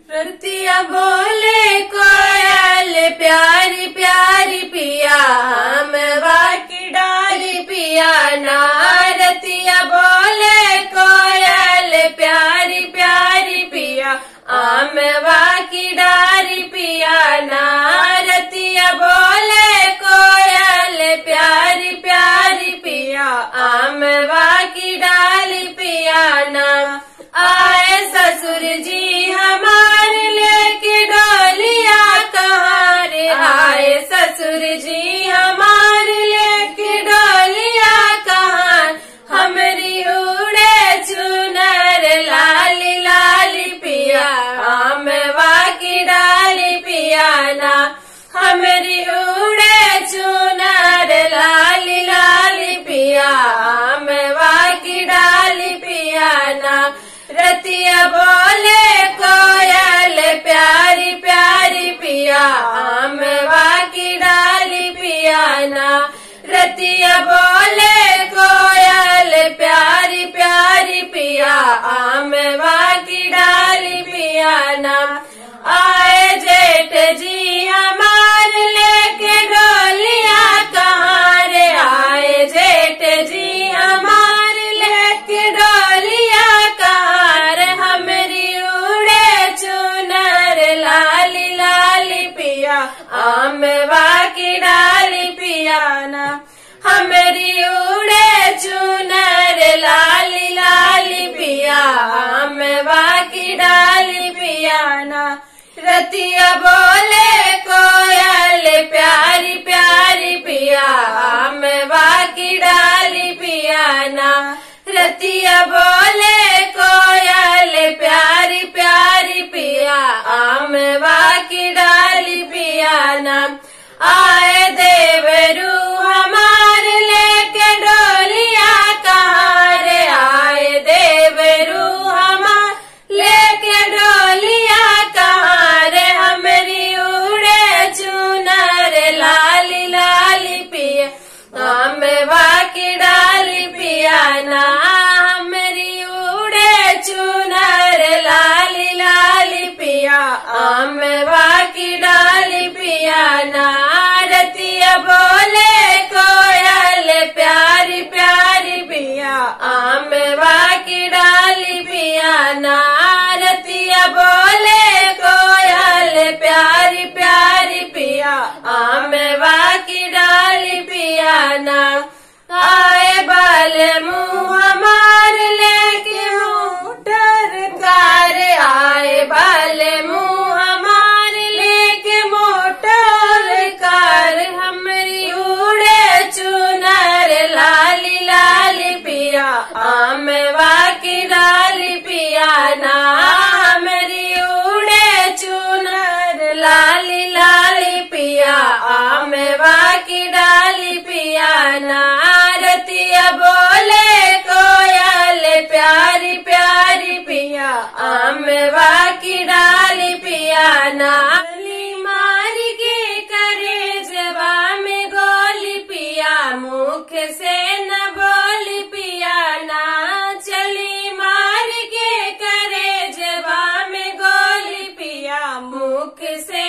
रतिया बोले कोयल प्यारी प्यारी पिया हम की डाली पिया ना रतिया बोले कोयल प्यारी प्यारी पिया आम की डाली पिया ना रतिया बोले कोयल प्यारी प्यारी पिया आम की डाली पिया ना आए ससुर जी हमार लेके डोलिया कहाँ रे आए ससुर जी हमार लेके डोलिया कहाँ हमरी उड़े चुनर लाली लाली पिया हम की डाली पिया ना हमरी उड़े चुनर लाली लाली पिया हम की डाली पिया ना रतिया बोले कोयल प्यारी प्यारी पिया हम की डाली पिया ना रतिया बोले कोयल प्यारी प्यारी पिया हम की डाली पिया ना आए जेठ जी हमार लेके डोलिया कहाँ रे आए जेठ जी हमार लेके डोलिया कहाँ रे हमरी उड़े चुनर लाली लाली पिया आम की डाली पिया ना हमरी उड़े चुनर लाली लाली पिया आम की डाली पिया ना रतिया बोले कोयल प्यारी प्यारी पिया हम की डाली पिया ना रतिया बोले कोयल प्यारी प्यारी पिया हम की डाली पिया ना आए देवरू हमार लेके डोलिया कहाँ रे आए देवरू हमार लेके डोलिया कहाँ रे हमरी उड़े चुनर लाली लाली पिया हम की डाली पिया ना हमरी उड़े चुनर लाली लाली पिया हम की डाली पिया ना रतिया बोले कोयल प्यारी प्यारी पिया आम की डाली पिया ना रतिया बोले कोयल प्यारी प्यारी पिया आम की डाली पिया ना आए बाल मुँह हमार लेके मोटर कार आए बाल मुँह हमार लेके मोटर कार हमरी उड़े चुनर लाली लाली पिया आम की डाली पिया ना हमरी उड़े चुनर लाली लाली पिया आम की डाली पिया ना रतिया बोले कोयल प्यारी प्यारी पिया आम की डाली पिया ना गली मार के करे जबा में गोली पिया मुख से न बोली पिया ना चली मार के करे जबा में गोली पिया मुख से